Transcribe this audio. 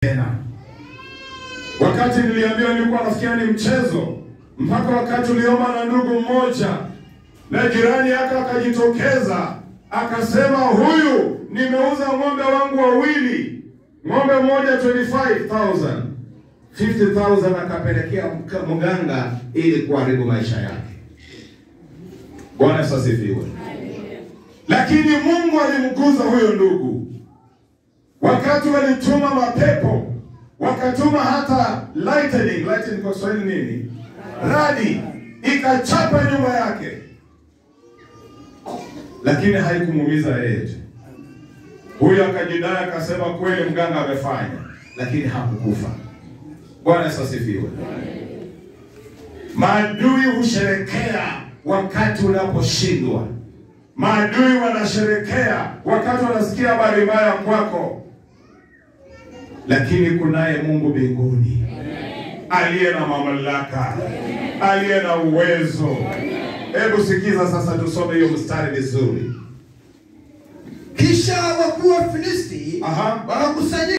tena. Wakati niliambiwa nilikuwa nafikia ni mchezo, mpaka wakati uliomba na ndugu mmoja na jirani yake akajitokeza akasema, huyu nimeuza ng'ombe wangu wawili, ng'ombe mmoja 25000 50000 akapelekea mka- mganga ili kuharibu maisha yake. Bwana Yesu asifiwe. Lakini Mungu alimguza huyo ndugu wakati walituma mapepo wakatuma hata lightning. Lightning kwa Kiswahili nini? Radi ikachapa nyuma yake, lakini haikumuumiza yeye tu. Huyo akajidai akasema kweli mganga amefanya, lakini hakukufa. Bwana Yesu asifiwe. Maadui husherekea wakati unaposhindwa. Maadui wanasherekea wakati wanasikia habari mbaya kwako, lakini kunaye Mungu mbinguni aliye na mamlaka, aliye na uwezo. Hebu sikiza sasa, tusome hiyo mstari vizuri. Kisha wakuu wa Filisti Aha. wakakusanyika